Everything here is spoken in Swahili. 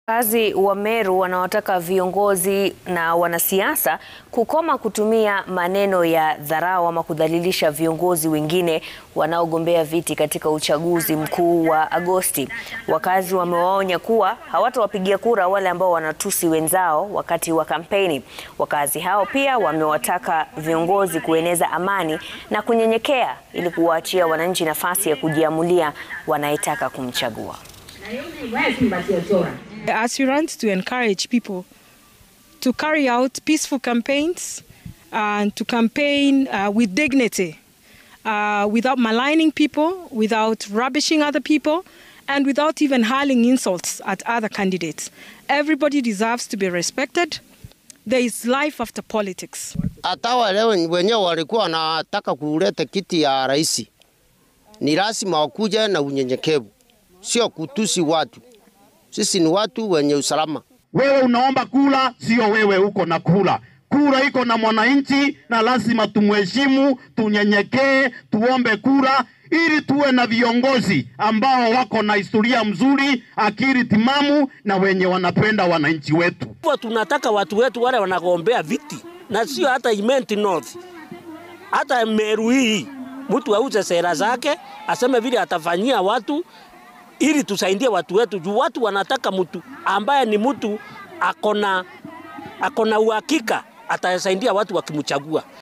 Wakazi wa Meru wanawataka viongozi na wanasiasa kukoma kutumia maneno ya dharau ama kudhalilisha viongozi wengine wanaogombea viti katika uchaguzi mkuu wa Agosti. Wakazi wamewaonya kuwa hawatawapigia kura wale ambao wanatusi wenzao wakati wa kampeni. Wakazi hao pia wamewataka viongozi kueneza amani na kunyenyekea ili kuwaachia wananchi nafasi ya kujiamulia wanayetaka kumchagua. aspirants to encourage people to carry out peaceful campaigns and to campaign uh, with dignity, uh, without maligning people, without rubbishing other people, and without even hurling insults at other candidates. Everybody deserves to be respected. There is life after politics. hata wale wenyewe walikuwa wanataka kuleta kiti ya rais, ni lazima wakuje na unyenyekevu, sio kutusi watu. Sisi ni watu wenye usalama. Wewe unaomba kula, sio wewe uko na kula. Kura iko na mwananchi, na lazima tumheshimu, tunyenyekee, tuombe kura ili tuwe na viongozi ambao wako na historia mzuri, akili timamu na wenye wanapenda wananchi wetu. Hivyo tunataka watu wetu wale wanagombea viti na sio hata Imenti North, hata Meru hii, mtu auze sera zake, aseme vile atafanyia watu ili tusaidie watu wetu, juu watu wanataka mtu ambaye ni mtu akona akona uhakika atasaidia watu wakimchagua.